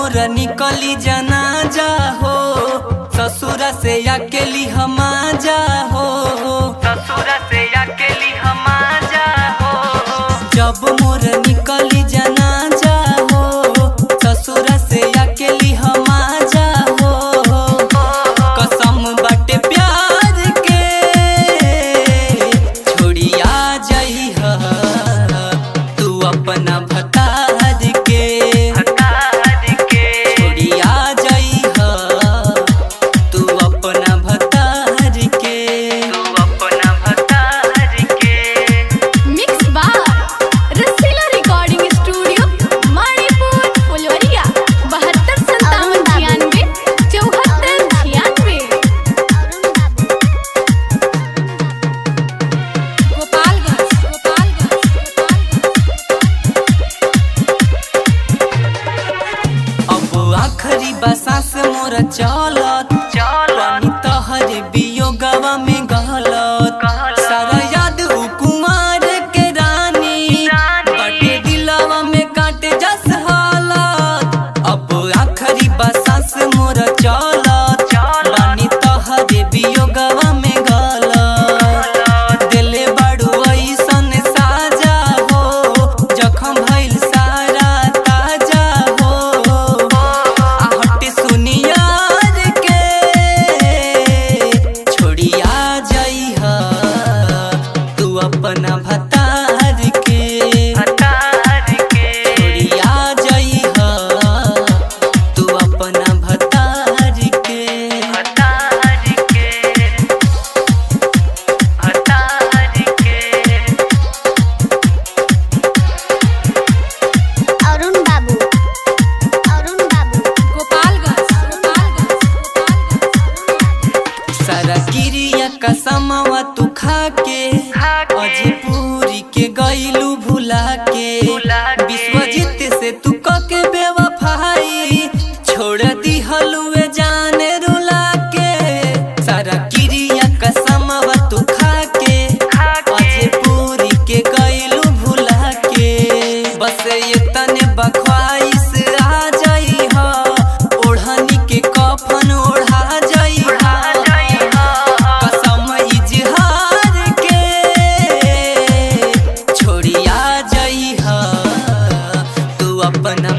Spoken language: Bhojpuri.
मोर निकली जाना जा हो ससुर से अकेली हम जा हो ससुर से अकेली हम जा हो जब मोर निकली जाना जा हो ससुर से अकेली हम जा हो कसम बाटे प्यार के छोड़िया जई तू अपना भतार के छोड़िया जई तू अपना भतार के तू अपना भतार के mix by Rasila recording studio Manipur Phulwaria बहत्तर संतावन छियानवे चौहत्तर छियानवे गोपालगंज अब आखरी बसा से मोर चलत पानी तहर बियोगवा में गलत सारा याद उ कुमार के रानी बटे दिलवा में काटे जस हालत अब आखरी बसा से मोर चलत पानी तहर बियोगवा में गलत दिले बड़ू ऐसन साजा हो जखम भइल सारा ताजा हो आहट सुनियार के छोड़िया जई तू अपना भतार के छोड़िया जई तू अपना भतार के अरुण बाबू अरुण बाबू गोपालगंज सारा गिरिया कसमवा तू खा के अजे पूरी के गईलू भुला के विश्वजीत से तू कके बेवफाई छोड़ दी हलुए जाने रुला के सारा गिरिया कसमवा तू खा के अजे पूरी के गईलू भुला के बस ये तने बख्वाइश आ जाई हा ओढ़नी के कफन ओढ़ा जाई हा कसम इजहार के छोड़िया जाई हा तू अपना